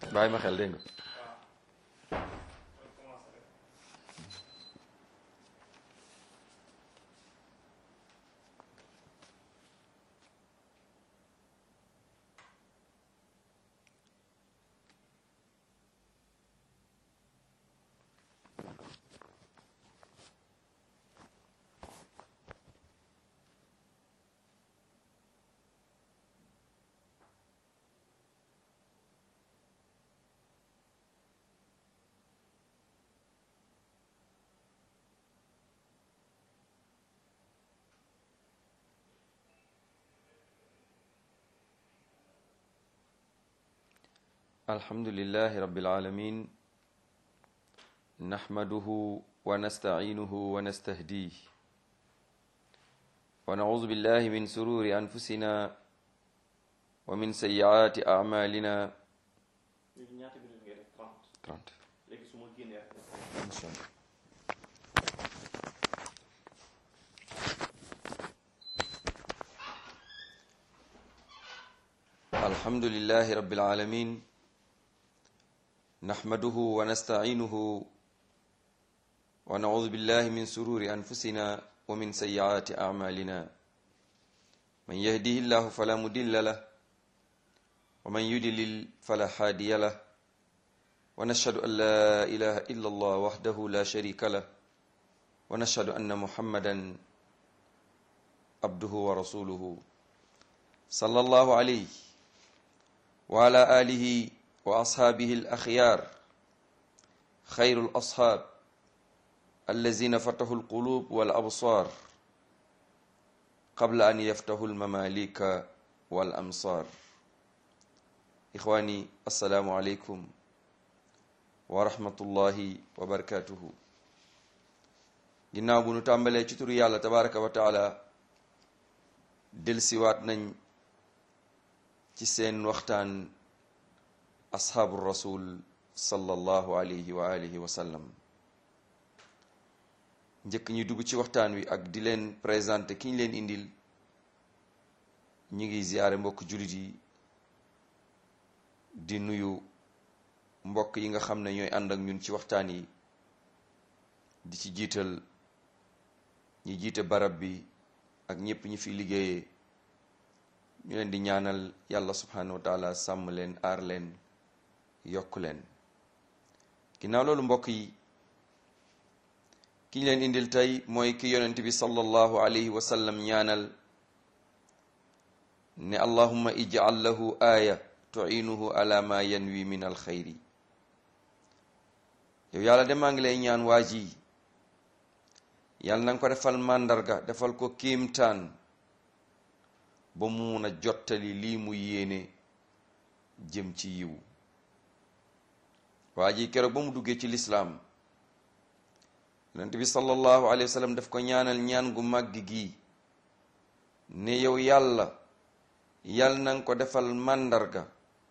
bàyyi ma xel dégg nga الحمد لله رب العالمين نحمده ونستعينه ونستهديه ونعوذ بالله من سرور أنفسنا ومن سيئات أعمالنا léegi ñaata minute ngay def 30 30 léegi su ma génnee rek إن شاء الله الحمد لله رب العالمين نحمده ونستعينه ونعوذ بالله من سرور أنفسنا ومن سيئات أعمالنا من يهده الله فلا مضل له ومن يضلل فلا هادي له ونشهد أن لا إله إلا الله وحده لا شريك له ونشهد أن محمدا عبده ورسوله صلى الله عليه وعلى آله وأصحابه الأخيار خير الأصحاب الذين فتحوا القلوب والأبصار قبل أن يفتحوا المماليك والأمصار إخواني السلام عليكم wa rahmatullahi wa barakatuhu ginnaaw bu nu tàmbalee ci turu yàlla tabaraka wa taala delsiwaat nañ ci seen waxtaan ashaabu rasul sallallahu alayhi wa alihi wa sallam njëkk ñu dugg ci waxtaan wi ak di leen présenté ki ñu leen indil ñu ngi ziyaare mbokk jullit yi di nuyu mbokk yi nga xam ne ñooy ànd ak ñun ci waxtaan yi di ci jiital ñi jiite barab bi ak ñëpp ñi fi liggéeyee ñu leen di ñaanal yàlla subhanahu wa taala sàmm leen aar leen yokk leen ginnaaw loolu mbokk yi ki ñu leen indil tey mooy ki yonent bi sallallahu alayhi wa sallam ñaanal ne allahumma ij'al lahu aaya tu'inuhu ala ma yanwi min alxayri yow yàlla de maa ngi lay ñaan waa ji yàlla na nga ko defal màndarga defal ko kiimtaan ba mu mun a jottali lii mu yéene jëm ci yiw waa ji keroog ba mu duggee ci lislaam yonent bi sallallahu alayhi wa sallam daf ko ñaanal ñaan gu màgg gi ne yow yàlla yàlla na nga ko defal màndarga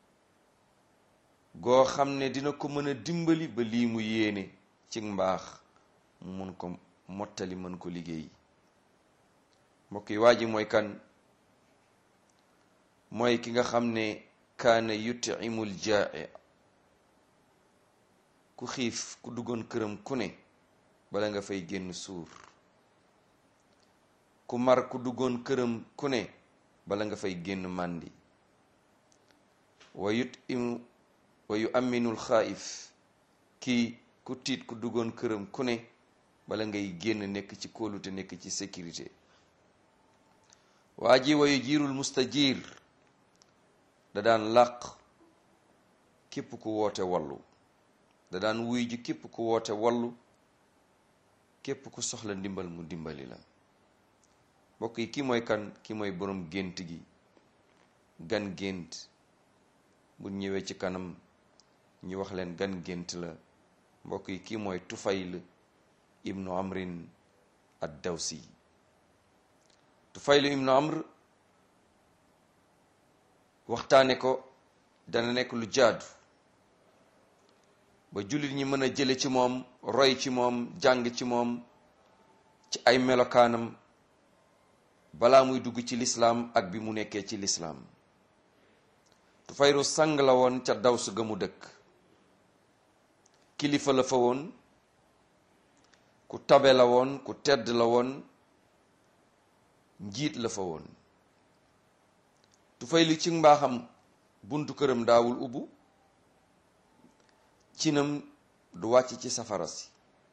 goo xam ne dina ko mën a dimbali ba lii mu yéene ci mbaax mu mun ko mottali mën ko liggéey mbokk yi waa ji mooy kan mooy ki nga xam ne kaana yutimul jaa'i ku xiif ku duggoon këram ku ne bala nga fay génn suur ku mar ku duggoon këram ku ne bala nga fay génn màndi wa yutimu wa yu aminul xaayif kii ku tiit ku duggoon këram ku ne bala ngay génn nekk ci kóolute nekk ci sécurité waa ji wa yu jiirul mustajir da daan làq képp ku woote wallu da daan wuy ji képp ku woote wallu képp ku soxla ndimbal mu dimbali la mbokk yi ki mooy kan ki mooy boroom gént gi gan gént bu ñëwee ci kanam ñu wax leen gan gént la mbokk yi kii mooy tufayl ibnu amrin ad dawsi tufayl ibnu amr waxtaane ko dana nekk lu jaadu ba jullit ñi mën a jële ci moom roy ci moom jàng ci moom ci ay melokaanam balaa muy dugg ci lislaam ak bi mu nekkee ci lislaam Tufaylu sang la woon ca Daws ga mu dëkk kilifa la fa woon ku tabe la woon ku tedd la woon njiit la fa woon Tufaylu ci mbaaxam buntu këram daawul ubbu cinam du wàcc ci safara si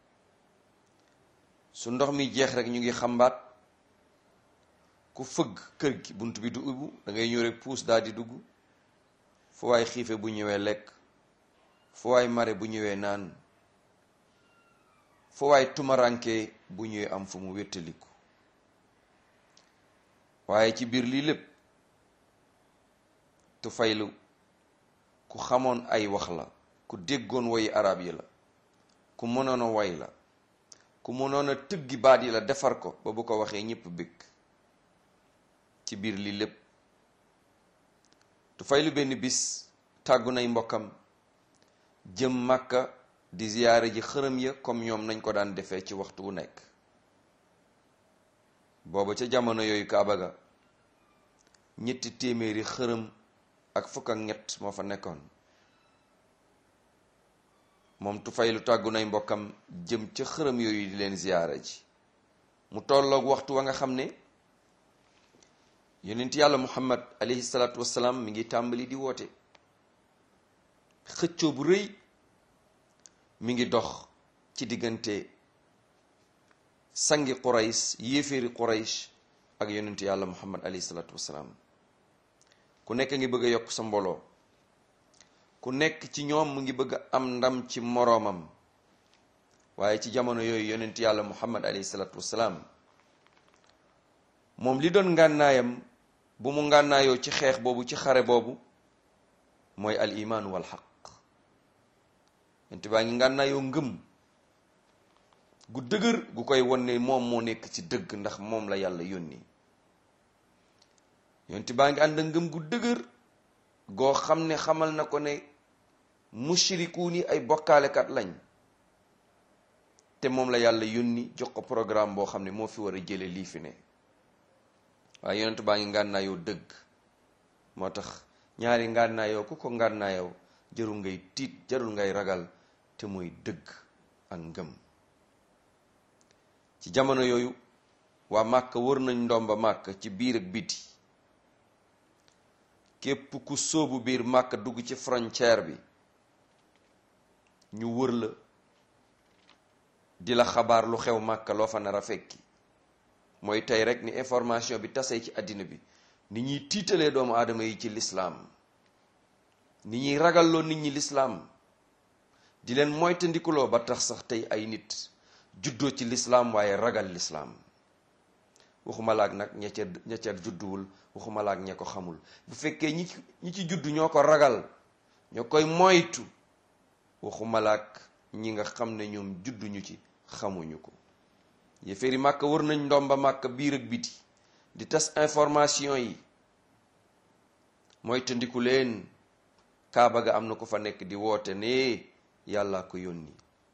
su ndox mi jeex rek ñu ngi xambaat ku fëgg kër gi bunt bi du ubbu da ngay ñëw rek puus daal di dugg fu waay xiife bu ñëwee lekk fu waay mare bu ñëwee naan fu waay tumaranke bu ñëwee am fu mu wéttaliku waaye ci biir lii lépp Tufaylu ku xamoon ay wax la ku déggoon woyi arab yi la ku mënoon a way la ku mënoon a tëggi baat yi la defar ko ba bu ko waxee ñépp bëgg ci biir lii lépp Tufaylu benn bis tàggu nay mbokkam jëm Màkka di ziyaare ji xërëm ya comme ñoom nañ ko daan defee ci waxtu wu nekk booba ca jamono yooyu Kaaba ga ñetti téeméeri xërëm ak fukk ak ñett moo fa nekkoon moom Tufaylu tàggu nay mbokkam jëm ca xërëm yooyu di leen ziyaara ji mu tolloog waxtu wa nga xam ne yonent yàlla muhammad alayhi salaatu wassalaam mi ngi tàmbali di woote xëccoo bu rëy mi ngi dox ci diggante sangi qurays yéeféeri qurays ak yonent yàlla muhammad alayhi salaatu wassalaam ku nekk ngi bëgg a yokk sa mbooloo ku nekk ci ñoom mu ngi bëgg a am ndam ci moroomam waaye ci jamono yooyu yonent yàlla muhammad alayhi salaatu wassalaam moom li doon ngànnaayam bu mu ngànnaayoo ci xeex boobu ci xare boobu mooy al imaanu wal xaq yonent baa ngi ngànnaayoo ngëm gu dëgër gu koy won ne moom moo nekk ci dëgg ndax moom la yàlla yónni yonent baa ngi ànd ngëm gu dëgër goo xam ne xamal na ko ne mushrikuun yi ay bokkaalekat lañ te moom la yàlla yónni jox ko programme boo xam ne moo fi war a jële lii fi ne waaye yonent baa ngi ngànnaayoo dëgg moo tax ñaari ngànnaayoo ku ko ngànnaayoo jarul ngay tiit jarul ngay ragal te mooy dëgg ak ngëm ci jamono yooyu waa màkk wër nañ ndomba màkk ci biir ak biti képp ku sóobu biir màkk dugg ci frontière bi ñu wër la di la xabaar lu xew màkk loo fa nar a fekki mooy tey rek ni information bi tasee ci àddina bi ni ñuy tiitalee doomu aadama yi ci lislaam ni ñuy ragalloo nit ñi lislaam di leen moytandikuloo ba tax sax tey ay nit juddoo ci lislaam waaye ragal lislaam waxuma laak nag ña ca ña ca judduwul waxuma laak ña ko xamul bu fekkee ñi ñi ci juddu ñoo ko ragal ñoo koy moytu waxuma laak ñi nga xam ne ñoom judduñu ci xamuñu ko yéeféeri màkk wër nañ ndomba màkk biir ak biti di tas information yi mooy tëndiku leen kaaba ga am na ko fa nekk di woote ne yàlla ko yónni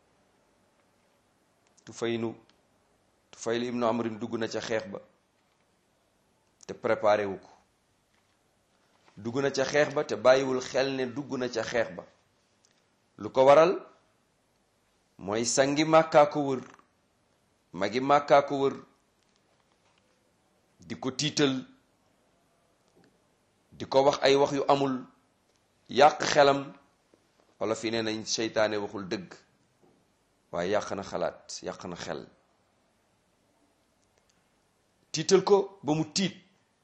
Tufaylu Tufaylu ibnu Amrin dugg na ca xeex ba te préparé wu ko dugg na ca xeex ba te bàyyiwul xel ne dugg na ca xeex ba lu ko waral mooy sangi màkkaa ko wër magi màkkaa ko wër di ko tiital di ko wax ay wax yu amul yàq xelam wala fi nee nañ seytaane waxul dëgg waaye yàq na xalaat yàq na xel tiital ko ba mu tiit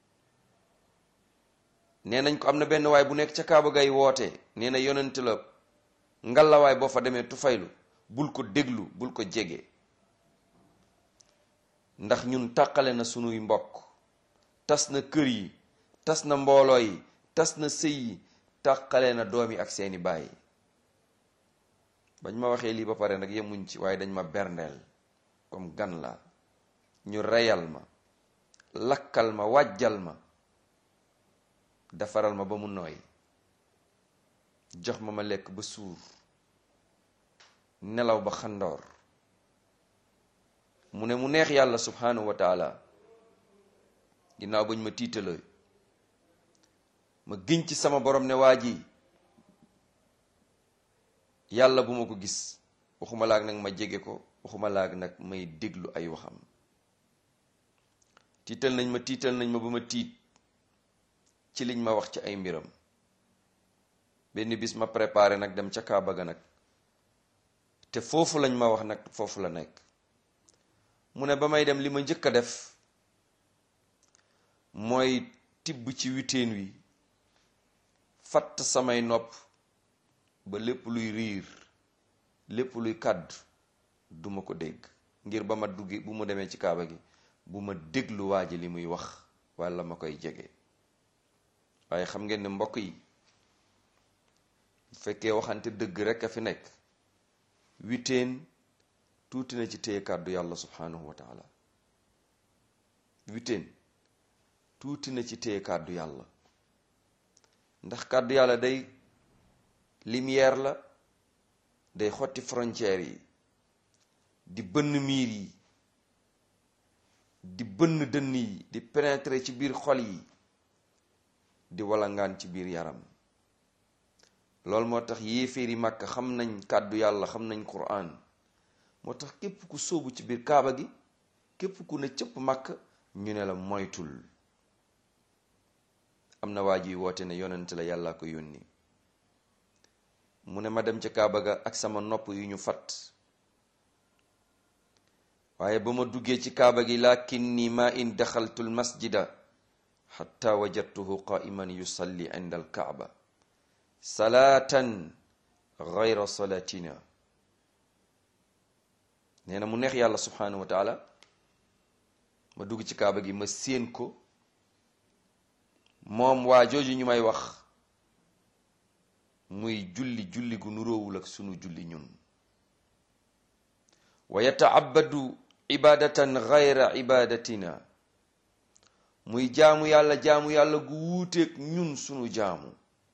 nee nañ ko am na benn waay bu nekk ca kaaba gay woote nee na yonent la ngalawaay boo fa demee Tufaylu bul ko déglu bul ko jege ndax ñun tàqale na sunuy mbokk tas na kër yi tas na mbooloo yi tas na sëy yi tàqale na doom yi ak seeni baay bañ ma waxee lii ba pare nag yemuñ ci waaye dañ ma berndeel comme gan la ñu reyal ma lakkal ma wàjjal ma defaral ma ba mu nooy jox ma ma lekk ba suur nelaw ba xandoor mu ne mu neex yàlla subhanahu wa taala ginnaaw bañ ma tiitaloo ma giñ ci sama borom ne waa ji yàlla bu ma ko gis waxuma laag nag ma jege ko waxuma laag nag may déglu ay waxam tiital nañ ma tiital nañ ma ba ma tiit ci liñ ma wax ci ay mbiram benn bis ma préparé nag dem ca Kaaba ga nag te foofu lañ ma wax nag foofu la nekk mu ne ba may dem li ma njëkk a def mooy tibb ci witeen wi fatt samay nopp ba lépp luy riir lépp luy kàddu duma ko dégg ngir ba ma duggi bu mu demee ci kaaba gi bu ma déglu waa ji li muy wax walla ma koy jege waaye xam ngeen ne mbokk yi bu fekkee waxante dëgg rekk a fi nekk witeen tuuti na ci téye kàddu yàlla subhanahu wa taala witeen tuuti na ci téye kàddu yàlla ndax kàddu yàlla day lumière la day xotti frontières yi di bënn miir yi di bënn dënn yi di pénétrer ci biir xol yi di walangaan ci biir yaram loolu moo tax yéeféeri màkk xam nañ kàddu yàlla xam nañ Qur'an moo tax képp ku sóobu ci biir kaaba gi képp ku ne cëpp màkk ñu ne la moytul am na waa ji woote ne yonent la yàlla ko yónni mu ne ma dem ca kaaba ga ak sama nopp yu ñu fat waaye ba ma duggee ci kaaba gi lakinni ma in daxaltu l masjida xatta wajadtuhu qaiman yusalli inda al kaaba salaatan gayra salatina nee na mu neex yàlla subhanahu wa taala ma dugg ci kaaba gi ma séen ko moom waa jooju ñu may wax muy julli julli gu nuróowul ak sunu julli ñun wa yataabadu ibadatan gayra ibadatina muy jaamu yàlla jaamu yàlla gu wuuteeg ñun sunu jaamu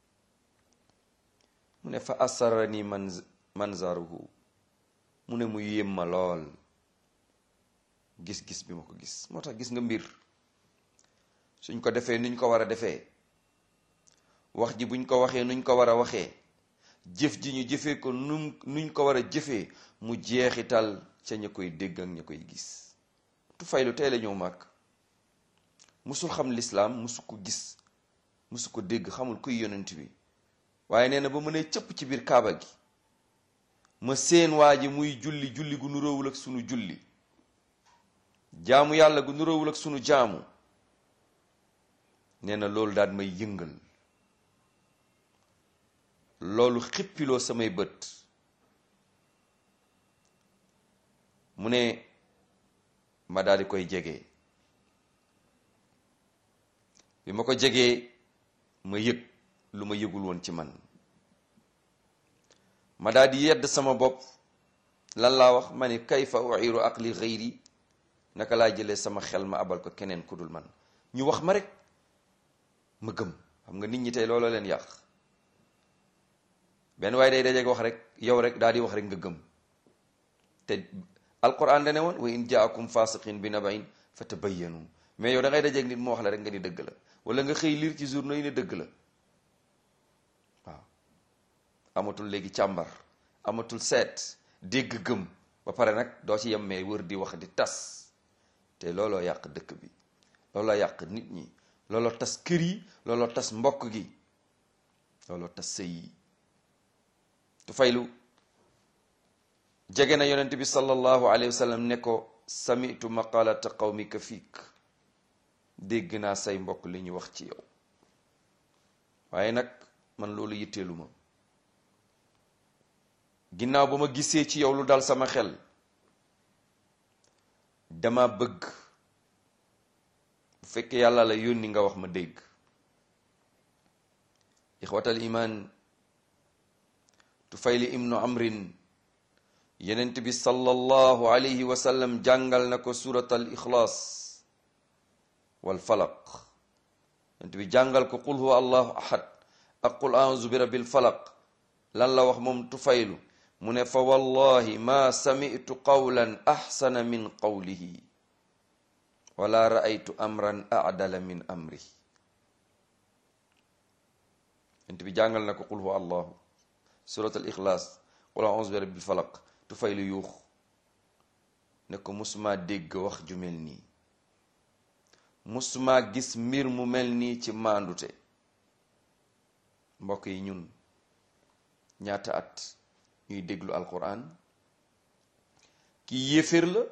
mu ne fa asarani man manzaruhu mu ne mu yéem ma lool gis-gis bi ma ko gis moo tax gis nga mbir suñ ko defee nuñ ko war a defee wax ji buñ ko waxee nuñ ko war a waxee jëf ji ñu jëfee ko nu nuñ ko war a jëfee mu jeexital ca ña koy dégg ak ña koy gis tu faylu tey la ñëw màgg musul xam lislaam musu ko gis musu ko dégg xamul kuy yonent bi waaye nee na ba mu ne cëpp ci biir kaaba gi ma seen waa ji muy julli julli gu nuróowul ak sunu julli jaamu yàlla gu nuróowul ak sunu jaamu nee na loolu daal may yëngal loolu xippiloo samay bët mu ne ma daal di koy jege bi ma ko jegee ma yëg lu ma yëgul woon ci man ma daal di yedd sama bopp lan laa wax ma ne kayfa uiru aqli xëyri naka laa jëlee sama xel ma abal ko keneen ku dul man ñu wax ma rek ma gëm xam nga nit ñi tey looloo leen yàq benn waaye day dajeeg wax rek yow rek daal di wax rek nga gëm te alquran dane woon wa in jaakum fasiqin bi nabain fa tabayyanu mais yow da ngay dajeeg nit mu wax la rek nga ni dëgg la wala nga xëy liir ci journaux yi ne dëgg la waaw amatul léegi càmbar amatul seet dégg gëm ba pare nag doo ci yem mais wër di wax di tas te looloo yàq dëkk bi looloo yàq nit ñi looloo tas kër yi looloo tas mbokk gi looloo tas sëy yi tu faylu jege na yonent bi sallallahu alayhi wa sallam ne ko samitu maqalata qawmika fiik dégg naa say mbokk li ñu wax ci yow waaye nag man loolu yitteelu ma ginnaaw ba ma gisee ci yow lu dal sama xel dama bëgg bu fekkee yàlla la yónni nga wax ma dégg ixwatal iman tufayli ibnu amrin yenent bi sallallahu alayhi wa sallam jàngal na ko surat al ixlaas wal falaq yenent bi jàngal ko qul huwa allahu ahad ak qul auzu bi rabbil falaq lan la wax moom tufaylu mu ne fa wallahi ma sami'tu qawlan axsana min qawlihi wala ra'aytu amran a'dala min amri yonent bi jàngal na ko qul huwa allahu surat al ixlaas qul a'uuzu bi rabbil falaq tu fay lu yuux ne ko musuma dégg wax ju mel nii musuma gis mbir mu mel nii ci maandute mbokk yi ñun ñaata at ñuy déglu alquran kii yéeféer la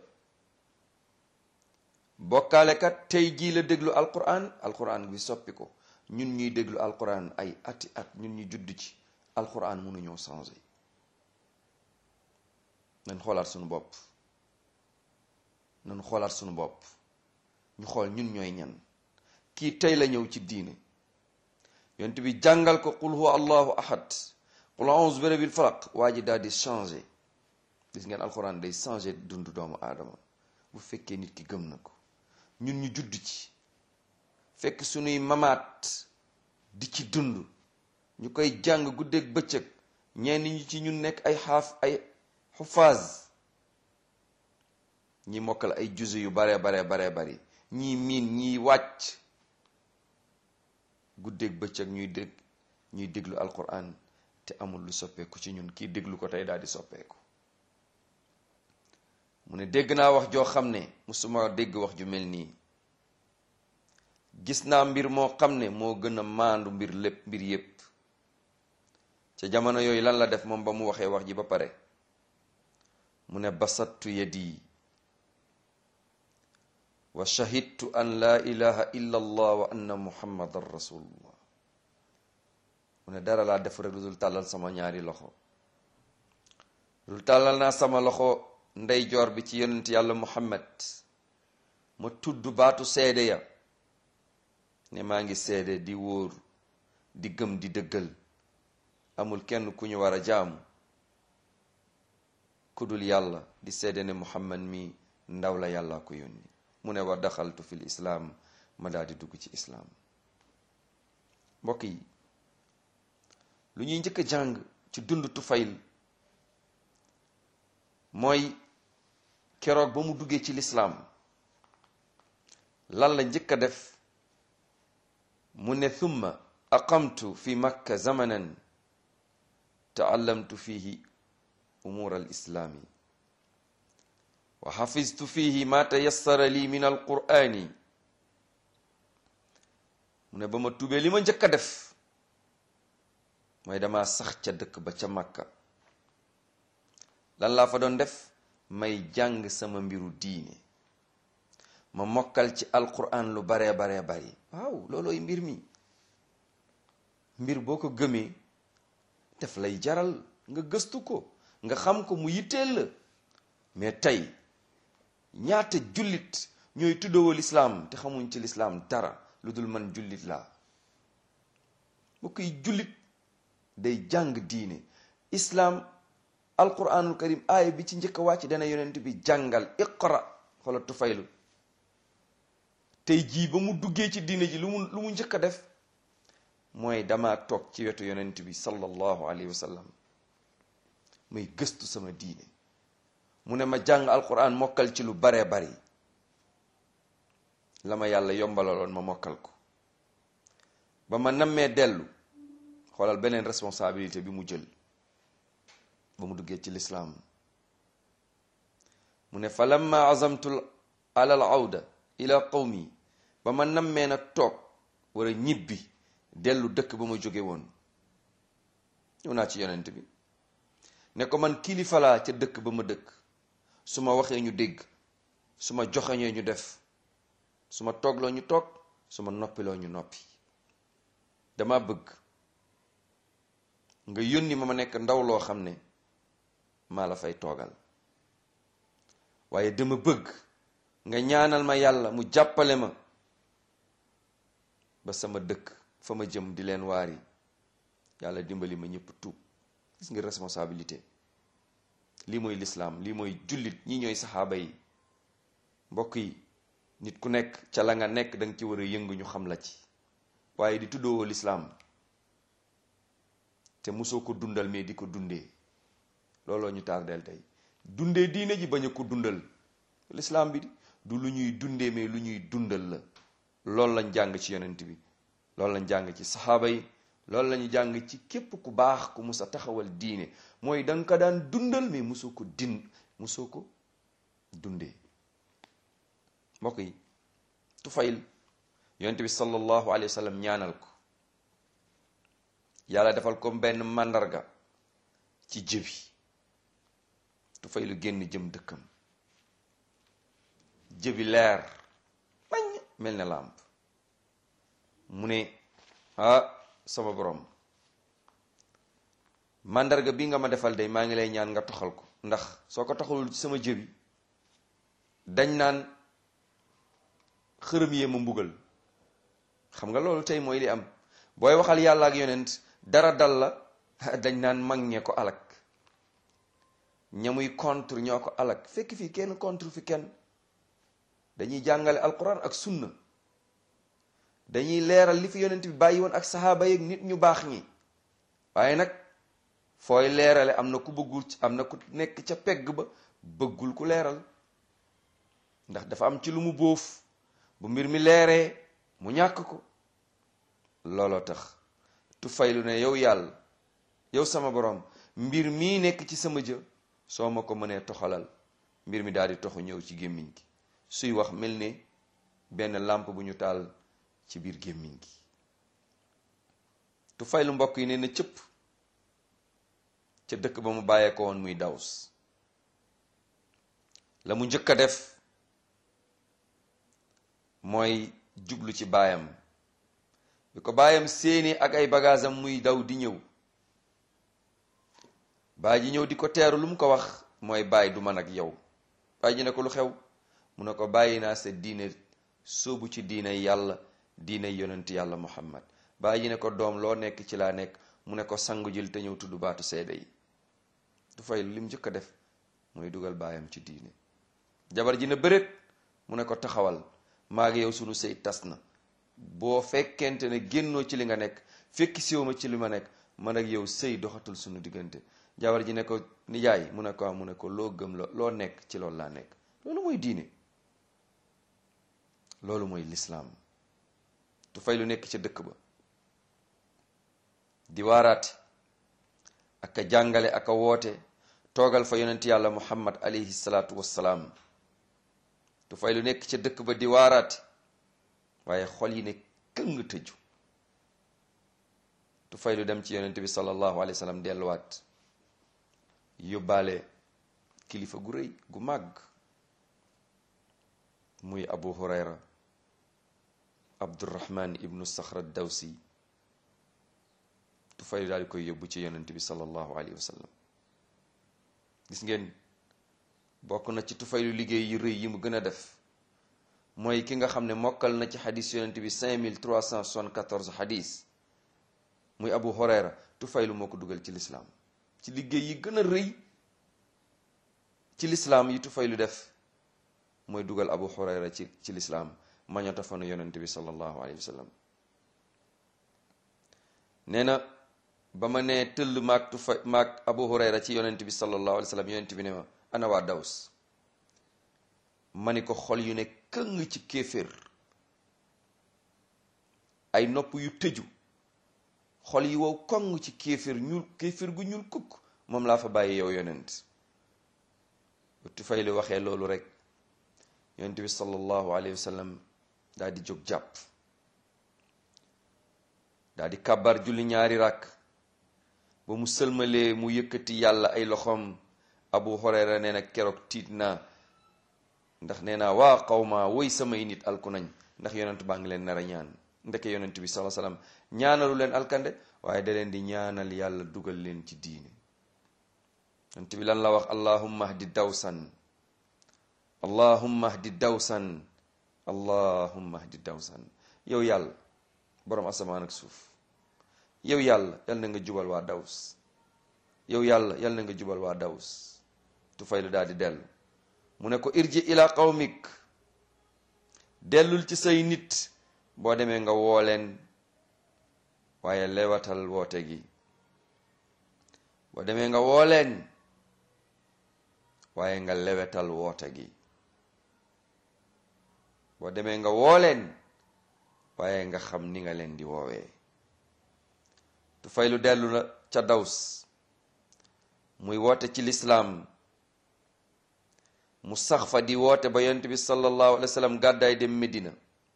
bokkaalekat tey jii la déglu alquran alquran bi soppi ko ñun ñuy déglu alquran ay ati at ñun ñu judd ci alquran mënuñoo changé nañ xoolaat suñu bopp nañ xoolaat suñu bopp ñu xool ñun ñooy ñan kii tey la ñëw ci diine yonent bi jàngal ko qul huwa allahu ahad qul a'udhu bi rabbil falaq waa ji daal di changé gis ngeen alquran day changé dundu doomu aadama bu fekkee nit ki gëm na ko ñun ñu judd ci fekk suñuy mamaat di ci dund ñu koy jàng guddeeg bëccëg ñenn ñi ci ñun nekk ay xaaf ay xufaaz ñi mokkal ay juzu yu bare bare bare bari ñii miin ñii wàcc guddeeg bëccëg ñuy dégg ñuy déglu alquran te amul lu soppeeku ci ñun kii déglu ko tey daal di soppeeku mu ne dégg naa wax joo xam ne musuma dégg wax ju mel nii gis naa mbir moo xam ne moo gën a maandu mbir lépp mbir yépp ca jamono yooyu lan la def moom ba mu waxee wax ji ba pare mu ne basattu yadi wa shahidtu an laa ilaha illa allah wa anna muhammadan rasulullah mu ne dara laa def rek lu dul tàllal sama ñaari loxo lu dul tàllal naa sama loxo ndeyjoor bi ci yonent yàlla muhammad ma tudd baatu seede ya ne maa ngi seede di wóor di gëm di dëggal amul kenn ku ñu war a jaamu ku dul yàlla di seede ne muhammad mi ndaw la yàlla ko yónni mu ne wa daxaltu fil islaam ma daal di dugg ci islaam mbokk yi lu ñuy njëkk a jàng ci dund Tufayl mooy keroog ba mu duggee ci lislaam lan la njëkk a def mu ne thumma aqamtu fi makka zamanan taallamtu fihi umur al islaami wa xafiztu fihi ma tayassara li min al qur'ani mu ne ba ma tubee li ma njëkk a def mooy dama sax ca dëkk ba ca makka lan laa fa doon def may jàng sama mbiru diine ma mokkal ci alquran lu baree baree bari waaw loolooy mbir mi mbir boo ko gëmee def lay jaral nga gëstu ko nga xam ko mu yitteel la mais tey ñaata jullit ñooy tuddawoo lislaam te xamuñ ci lislaam dara lu dul man jullit laa bu koy jullit day jàng diine islaam alquranul karim aaya bi ci njëkk a wàcc dana yonent bi jàngal iqra xoola tufaylu tey jii ba mu duggee ci diine ji lu mu lu mu njëkk a def mooy dama toog ci wetu yonent bi sallallahu alayhi wa sallam muy gëstu sama diine mu ne ma jàng alquran mokkal ci lu baree bari la ma yàlla yombalaloon ma mokkal ko ba ma nammee dellu xoolal beneen responsabilité bi mu jël ba mu duggee ci lislaam mu ne fa lamma azamtu ala al awda ila qawmi ba ma nammee nag toog war a ñibbi dellu dëkk ba ma jóge woon ñëw naa ci yonent bi ne ko man kilifa laa ca dëkk ba ma dëkk su ma waxee ñu dégg su ma joxeñee ñu def su ma toogloo ñu toog su ma noppiloo ñu noppi dama bëgg nga yónni ma ma nekk ndaw loo xam ne maa la fay toogal waaye dama bëgg nga ñaanal ma yàlla mu jàppale ma ba sama dëkk fa ma jëm di leen waari yàlla dimbali ma ñëpp tuub gis nga responsabilité lii mooy lislaam lii mooy jullit ñi ñooy saxaaba yi mbokk yi nit ku nekk ca la nga nekk danga ci war a yëngu ñu xam la ci waaye di tuddoo lislaam te mosoo ko dundal mais di ko dundee looloo ñu tardeel tey dundee diine ji bañ a ko dundal lislaam bi du lu ñuy dundee mais lu ñuy dundal la loolu lañ jàng ci yonent bi loolu lañ jàng ci saxaaba yi loolu la ñu jàng ci képp ku baax ku mus a taxawal diine mooy da nga ko daan dundal mais musoo ko din musoo ko dundee mbokk yi Tufayl yonent bi sallallahu alayhi wa sallam ñaanal ko yàlla defal ko benn màndarga ci jëbi Tufaylu génn jëm dëkkam jëbi leer nañ mel ne làmp mu ne ah sama borom màndarga bi nga ma defal day maa ngi lay ñaan nga toxal ko ndax soo ko toxalul ci sama jëbi dañ naan xërëm yee ma mbugal xam nga loolu tey mooy li am booy waxal yàlla ak yonent dara dal la dañ naan mag ñee ko alak ñamuy contre ñoo ko alak fekk fii kenn contre fi kenn dañuy jàngale alquran ak sunna dañuy leeral li fi yonent bi bàyyi woon ak saxaaba yeeg nit ñu baax ñi waaye nag fooy leerale am na ku bëggul am na ku nekk ca pegg ba bëggul ku leeral ndax dafa am ci lu mu bóof bu mbir mi leeree mu ñàkk ko looloo tax Tufaylu ne yow yàlla yow sama borom mbir mii nekk ci sama jë soo ma ko mënee toxalal mbir mi daal di toxu ñëw ci gémmiñ gi suy wax mel ne benn làmp bu ñu taal ci biir gémmiñ gi Tufaylu mbokk yi nee na cëpp ca dëkk ba mu bàyyee ko woon muy daws la mu njëkk a def mooy jublu ci baayam bi ko baayam séeni ak ay bagaasam muy daw di ñëw baay ji ñëw di ko teeru lu mu ko wax mooy baay du man ak yow baay ji ne ko lu xew mu ne ko bàyyi naa sa diine sóobu ci diine yàlla diine yonent yàlla muhammad baay ji ne ko doom loo nekk ci laa nekk mu ne ko sangu jël te ñëw tudd baatu seede yi du fay lim njëkk a def mooy dugal baayam ci diine jabar ji ne bëreet mu ne ko taxawal maa ngi yow sunu sëy tas na boo fekkente ne génnoo ci li nga nekk fekki siw ma ci li ma nekk man ak yow sëy doxatul sunu diggante jabar ji ne ko nijaay mu ne ko mu ne ko loo gëm la loo nekk ci loolu laa nekk loolu mooy diine loolu mooy lislaam tu fay lu nekk ca dëkk ba di waaraate ak a jàngale ak a woote toogal fa yonent yàlla muhammad alayhi salaatu wassalaam tu fay lu nekk ca dëkk ba di waaraate waaye xol yi ne këng tëju tu fay lu dem ci yonent bi sallallahu alayhi wa sallam delluwaat yóbbaale kilifa gu rëy gu màgg muy abu hurayra abdurrahman ibnu saxra dawsi tu fay lu daal di koy yóbbu ci yonent bi sallallahu alayhi wa sallam gis ngeen bokk na ci tufaylu liggéey yu rëy yi mu gën a def mooy ki nga xam ne mokkal na ci xadis yonent bi 5374 xadis muy abu hurayra tufaylu moo ko dugal ci lislaam ci liggéey yi gën a rëy ci lislaam yi tufaylu def mooy dugal abu hurayra ci ci lislaam mañota fanu yonent bi sallallahu alayhi wa sallam nee na ba ma nee tëll maag tufa maag abu hurayra ci yonent bi sallallahu alayhi wa sallam yonent bi ne ma ana waa daws ma ni ko xol yu ne këng ci kéeféer ay nopp yu tëju xol yi wow koŋ ci kéeféer ñuul kéeféer gu ñuul kukk moom laa fa bàyyi yow yonent tu fay lu waxee loolu rek yonent bi sallallahu alayhi wa sallam daal di jóg jàpp daal di kàbbar julli ñaari ràkk ba mu sëlmalee mu yëkkati yàlla ay loxoom abu hurayra nee na keroog tiit naa ndax nee naa waa xawma woy samay nit alku nañ ndax yonent baa ngi leen nar a ñaan ndeke yonent bi sallallahu alayhi wasallam ñaanalu leen alkande waaye da leen di ñaanal yàlla dugal leen ci diine yonent bi lan la wax allahumma hdi dawsan allahumma hdi dawsan allahumma hdi dawsan yow yàlla boroom asamaan ak suuf yow yàlla yal na nga jubal waa daws yow yàlla yal na nga jubal waa daws tufaylu daal di dellu mu ne ko irji ila qawmik dellul ci say nit boo demee nga woo leen waaye lewatal woote gi boo demee nga woo leen waaye nga lewetal woote gi boo demee nga woo leen waaye nga xam ni nga leen di woowee Tufaylu dellu na ca Daws muy woote ci lislaam mu sax fa di woote ba yonent bi sallallahu alayhi wa sallam gàddaay dem Medina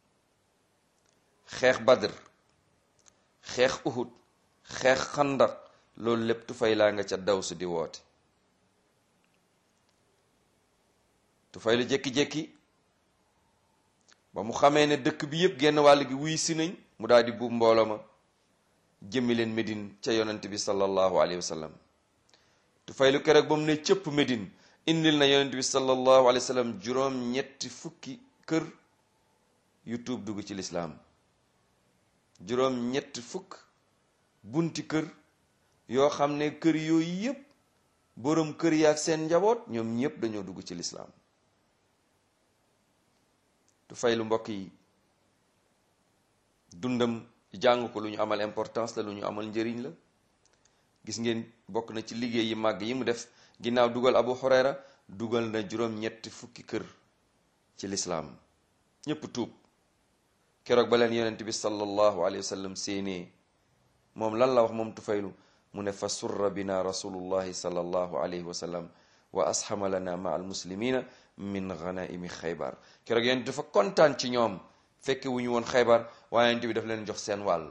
xeex Badr xeex Uhud xeex Xandaq loolu lépp Tufayla nga ca Daws di woote Tufaylu jékki-jékki ba mu xamee ne dëkk bi yépp genn wàll gi wuy si nañ mu daal di buub mbooloo ma jëmmi leen Medine ca yonent bi sallallahu alayhi wa sallam Tufaylu keroog ba mu ne cëpp Medine indil na yonent bi sallallahu alayhi wa sallam juróom ñetti fukki kër yu tuub dugg ci lislaam juróom ñetti fukk bunti kër yoo xam ne kër yooyu yépp boroom kër yi ak seen njaboot ñoom ñépp dañoo dugg ci lislaam Tufaylu mbokk yi dundam jàng ko lu ñu amal importance la lu ñu amal njëriñ la gis ngeen bokk na ci liggéey yi màgg yi mu def ginnaaw dugal Abu Hurayra dugal na juróom-ñetti fukki kër ci lislaam ñépp tuub keroog ba leen yonent bi sallallahu alayhi wa sallam séenee moom lan la wax moom Tufaylu mu ne fa surra bina rasulullahi sallallahu alayhi wa sallam wa ashama lana ma al muslimina min ghanaimi xaybar keroog yonent dafa kontaan ci ñoom fekke wu ñu woon xaybar waaye yonent bi daf leen jox seen wàll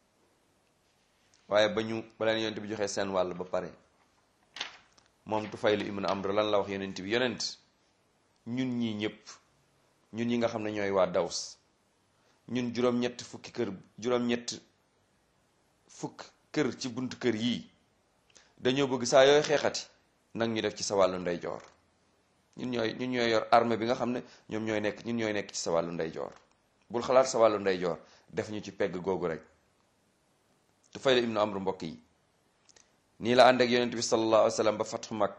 waaye ba ñu ba leen yonent bi joxee seen wàll ba pare moom Tufaylu ibn Amr lan la wax yonent bi yonent ñun ñii ñëpp ñun ñi nga xam ne ñooy waa Daws ñun juróom-ñett fukki kër juróom-ñett fukk kër ci buntu kër yii dañoo bëgg saa yooy xeexati nag ñu def ci sa wàllu ndeyjoor ñun ñooy ñun ñooy yor armée bi nga xam ne ñoom ñooy nekk ñun ñooy nekk ci sa wàllu ndeyjoor bul xalaat sa wàllu ndeyjoor def ñu ci pegg googu rek Tufaylu ibnu Amr mbokk yi nii la ànd ak yonent bi sallallahu alayhi wa sallam ba fatxu mag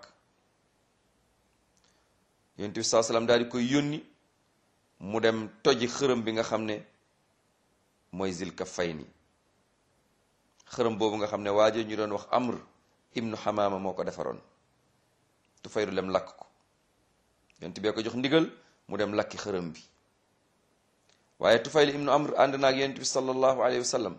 yonent bi sallallahu alayhi wa sallam daal di koy yónni mu dem toji xërëm bi nga xam ne mooy zil kafayni xërëm boobu nga xam ne waajo ñu doon wax amr ibnu xamaama moo ko defaroon Tufaylu dem lakk ko yonent bee ko jox ndigal mu dem lakki xërëm bi waaye Tufaylu ibnu amr ànd na ak yonent bi sallallahu alayhi wa sallam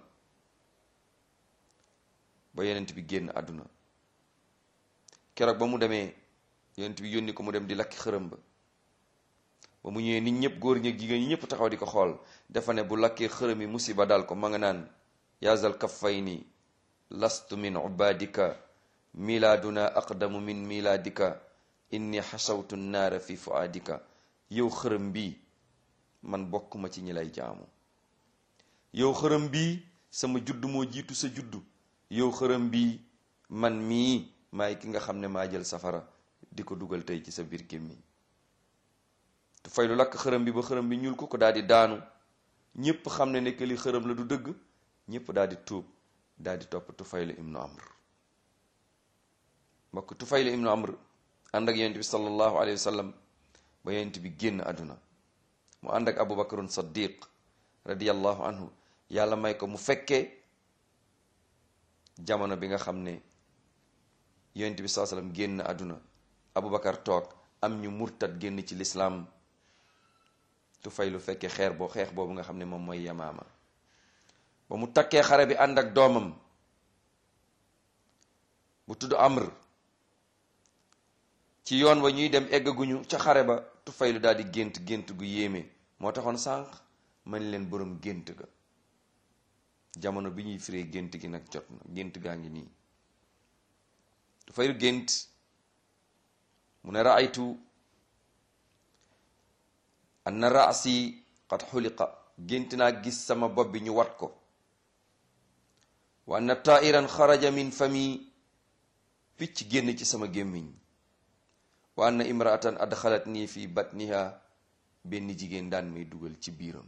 ba yonent bi génn àdduna keroog ba mu demee yonent bi yónni ko mu dem di lakki xërëm ba ba mu ñëwee nit ñëpp góor ñi jigéen ñi ñëpp taxaw di ko xool dafa ne bu lakkee xërëm yi musiba dal ko ma nga naan yaazal kaffayni lastu min ubadika milaaduna aqdamu min milaadika inni xasawtu naara fi fuaadika yow xërëm bii man bokkuma ci ñi lay jaamu yow xërëm bii sama judd moo jiitu sa juddu yow xërëm bii man mii maay ki nga xam ne maa jël safara di ko dugal tey ci sa biir gémmiñ Tufaylu lakk xërëm bi ba xërëm bi ñuul ko ko daal di daanu ñépp xam ne nekk li xërëm la du dëgg ñépp daal di tuub daal di topp Tufaylu ibnu Amr mbokk Tufaylu ibnu Amr ànd ak yonent bi sallallahu alayhi wa sallam ba yonent bi génn àdduna mu ànd ak Abu Bakrun Saddiq radiyallahu anhu yàlla may ko mu fekkee jamono bi nga xam ne yonent bi sallallahu alayhi wa sallam génn àdduna Abu Bakar toog am ñu murtad génn ci lislaam Tufaylu fekkee xeer boo xeex boobu nga xam ne moom mooy Yamaama ba mu takkee xare bi ànd ak doomam bu tudd Amr ci yoon wa ñuy dem eggaguñu ca xare ba Tufaylu daal di gént gént gu yéeme moo taxoon sànq man leen boroom gént ga jamono bi ñuy firee gént gi nag jot na gént gaa ngi nii Tufaylu gént mu ne raaytu anna raasi qad xuliqa gént naa gis sama bopp bi ñu wat ko wa anna tairan xaraja min fami picc génn ci sama gémmiñ wa anna imraatan adxalat nii fi batniha benn jigéen daan may dugal ci biiram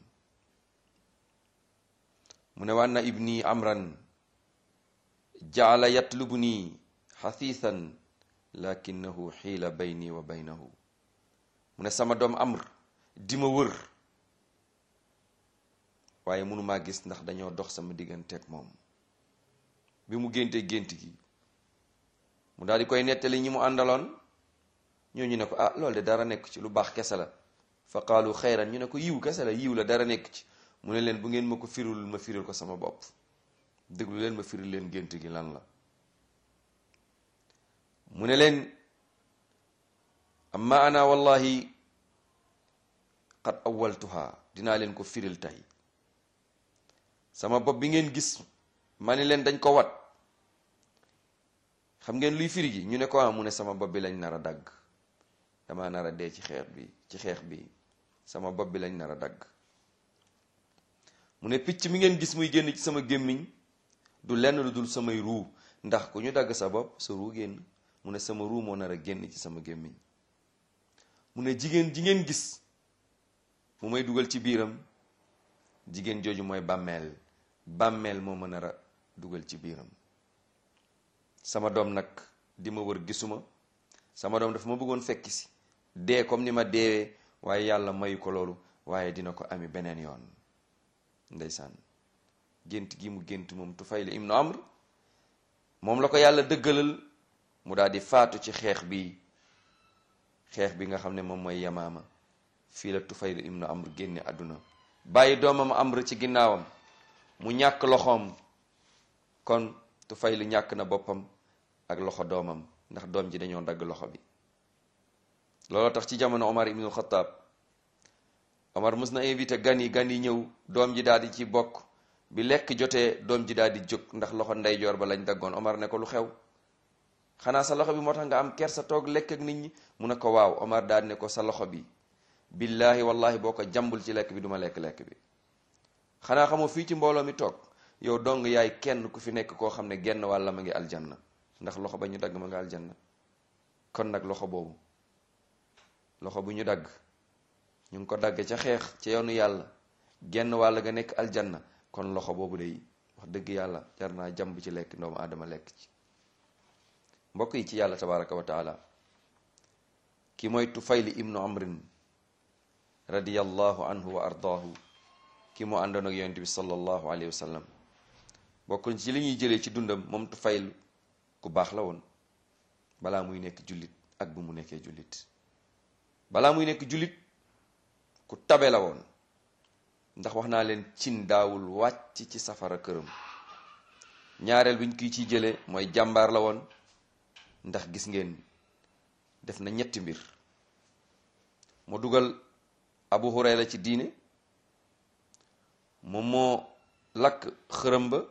mu ne wa anna ibni amran jaala yatlubu nii xafiisan lakinahu xiila bayni wa baynahu mu ne sama doom amr di ma wër waaye mënumaa gis ndax dañoo dox sama digganteeg moom bi mu géntee gént gi mu daal di koy nettali ñi mu àndaloon ñooñu ne ko ah loolu de dara nekk ci lu baax kese la fa qaalu xayran ñu ne ko yiw kese la yiw la dara nekk ci mu ne leen bu ngeen ma ko firul ma firil ko sama bopp déglu leen ma firi leen gént gi lan la mu ne leen amma ana wallahi qad awaltuha dinaa leen ko firil tey sama bopp bi ngeen gis ma ni leen dañ ko wat xam ngeen luy firi gi ñu ne ko am mu ne sama bopp bi lañ nar a dagg dama nar a dee ci xeex bi ci xeex bi sama bopp bi lañ nar a dagg mu ne picc mi ngeen gis muy génn ci sama gémmiñ du lenn lu dul samay ruu ndax ku ñu dagg sa bopp sa ruu génn mu ne sama ruu moo nar a génn ci sama gémmiñ mu ne jigéen ji ngeen gis mu may dugal ci biiram jigéen jooju mooy bàmmeel bàmmeel moo ma nar a dugal ci biiram sama doom nag di ma wër gisuma sama doom dafa ma bëggoon fekk si dee comme ni ma deewee waaye yàlla mayu ko loolu waaye dina ko ami beneen yoon ndeysaan gént gi mu gént moom Tufayl ibnu Amr moom la ko yàlla dëggalal mu daal di faatu ci xeex bi xeex bi nga xam ne moom mooy yamaama fii la Tufayl ibnu Amr génne àdduna bàyyi doomam Amr ci ginnaawam mu ñàkk loxoom kon Tufayl ñàkk na boppam ak loxo doomam ndax doom ji dañoo dagg loxo bi looloo tax ci jamono Omar ibnul Xataab Omar mës na invité gan yi gan yi ñëw doom ji daal di ci bokk bi lekk jotee doom ji daal di jóg ndax loxo ndeyjoor ba lañ daggoon Omar ne ko lu xew xanaa sa loxo bi moo tax nga am kersa toog lekk ak nit ñi mu ne ko waaw Omar daal ne ko sa loxo bi billaahi wallahi boo ko jàmbul ci lekk bi duma lekk-lekk bi xanaa xamoo fii ci mbooloo mi toog yow dong yaay kenn ku fi nekk koo xam ne genn wàlla ma ngi aljanna ndax loxo ba ñu dagg ma nga aljanna kon nag loxo boobu loxo bu ñu dagg ñu ngi ko dagg ca xeex ca yoonu yàlla genn wàll nga nekk aljanna kon loxo boobu day wax dëgg yàlla jar naa jàmb ci lekk doomu aadama lekk ci mbokk yi ci yàlla tabaraka wa taala ki mooy tufayli ibnu amrin radiyallahu anhu wa ardaahu ki mu àndoon ak yonent bi sallallahu alayhi wa sallam bokk ci li ñuy jëlee ci dundam moom tufayl ku baax la woon balaa muy nekk jullit ak bu mu nekkee jullit balaa muy nekk jullit ku tabe la woon ndax wax naa leen cin daawul wàcc ci safara këram ñaareel bi ñu kiy ciy jëlee mooy jàmbaar la woon ndax gis ngeen def na ñetti mbir mu dugal abu hurayra ci diine moom moo lakk xërëm ba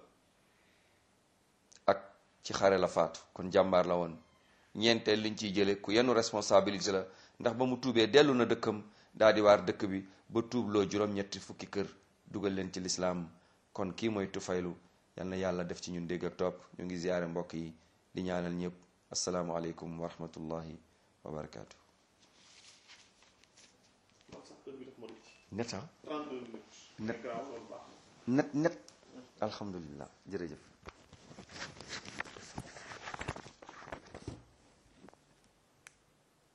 ak ci xare la faatu kon jàmbaar la woon ñeenteel liñ ciy jële ku yenu responsabilité la ndax ba mu tuubee dellu na dëkkam daal di waar dëkk bi ba tuubloo juróom-ñetti fukki kër dugal leen ci lislaam kon kii mooy tufaylu yal na yàlla def ci ñun dégg ak topp ñu ngi ziyaare mbokk yi di ñaanal ñëpp asalaamualeykum wa rahmatullahi wa barakaatu. net ah. net net net alhamdulilah jërëjëf.